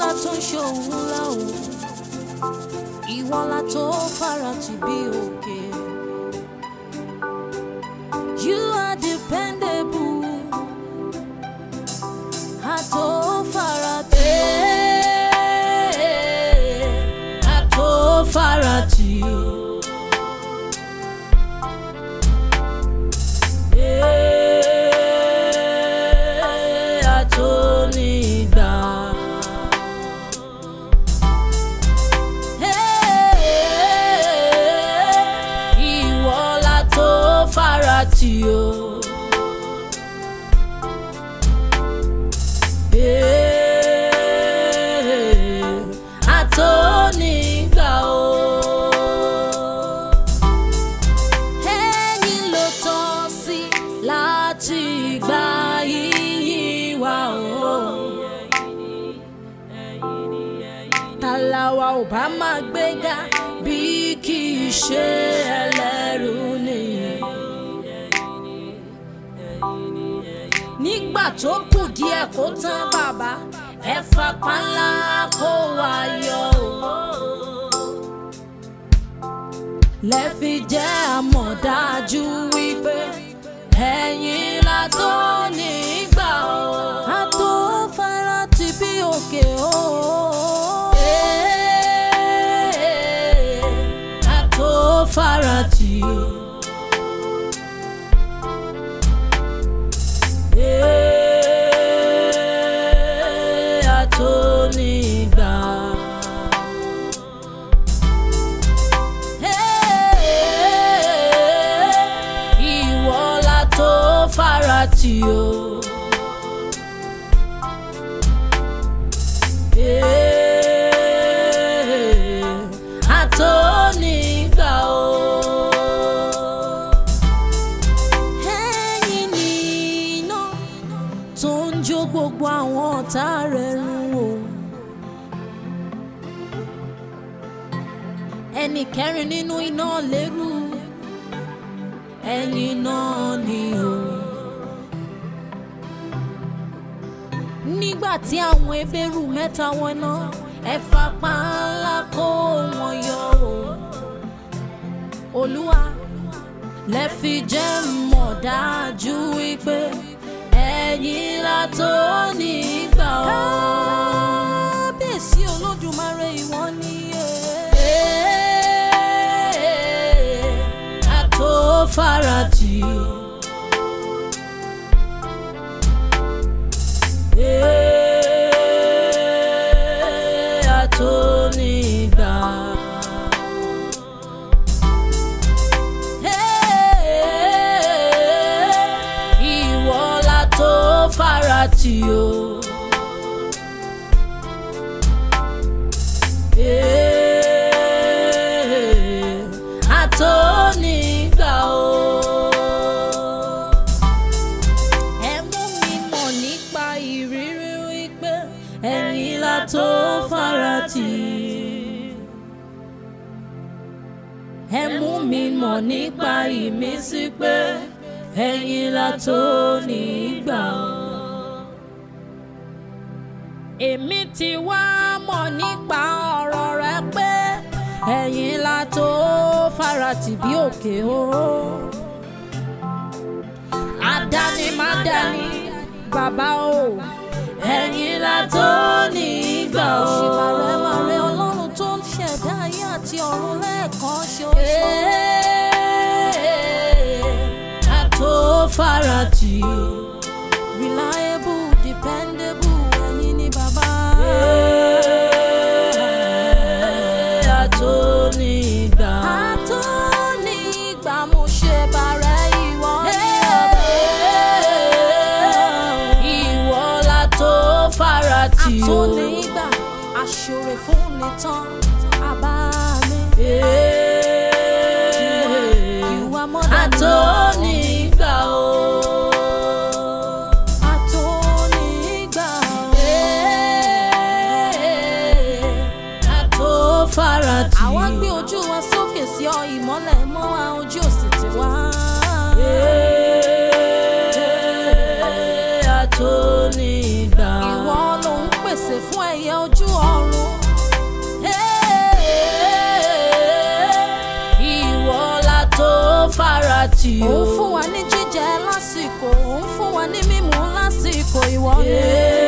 tó ń ṣòun ńlá o ìwọ la tó fara tì bí òkè. You are dependable. A tó fara tì. A tó fara tì. A tó nígbà. Ìwọ la tó fara tì o. A tó nígbà o. Ẹ̀yin ló tọ́ sí láti gba yíyìn wa o. Tàlàwà ò bá máa gbéga bí kì í ṣe ẹlẹ́rù nìyí. Nígbà tó kù díẹ̀ kó tán bàbá, ẹ fapá ńlá kó wa yọ o. Lẹ́fi jẹ́ àmọ̀dájú wípé ẹ̀yin la tó nígbà o. A tó fara ti bí òkè o. A tó fara tì o. A tó nígbà. Ìwọ la tó fara tì o. A tó nígbà o. Ẹ̀yin ni iná tó ń jó gbogbo àwọn ọ̀tá rẹ̀ run o. Ẹnì kẹrin nínú iná lérú ẹ̀yin náà ni o. Nígbà tí àwọn ebéèrú mẹ́ta wọná ẹ fapá ńlá kó wọn yọ o. Olúwa lẹ fi jẹ́ mọ̀ dájú wípé ẹ̀yin la tó nígbà o. Kábíyèsí Olódùmarè ìwọ ni a tó fara tì o. A tó nígbà. Ìwọ la tó fara tì o. A tó nígbà o. Ẹ mú mi mọ̀ nípa ìrírí wípé ẹ̀yin la tó fara tì. Ẹ mú mi mọ̀ nípa ìmísí pé ẹ̀yin la tó nígbà o. Èmi ti wá mọ̀ nípa ọ̀rọ̀ rẹ pé ẹ̀yin la tó fara tì bí òkè o. Àdáni má dání bàbá o. Ẹ̀yin la tó nígbà o. Òṣìbàrẹ̀ màrẹ̀ ọlọ́run tó ń ṣẹ̀dá ayé àti ọ̀run lẹ́ẹ̀kan ṣoṣo. A tó fara tì o. Reliable, dependable, ẹ̀yin ni bàbá. A tó nígbà. A tó nígbà mo ṣe bàrẹ̀ ìwọ ni ìwọ la tó fara tì o. A tó nígbà aṣọre fún mi tán àbá mi. You are more than A tó nígbà o. A tó nígbà o. A tó fara tì. Àwa gbé ojú wa sókè sí ọ ìmọ́lẹ̀ mọ́ wa ojú òsì ti wá. A tó nígbà. Ìwọ ló ń pèsè fún ẹyẹ ojú faratì o. òun fún wa ní jíjẹ lásìkò òun fún wa ní mímu lásìkò ìwọ ni. Yeah.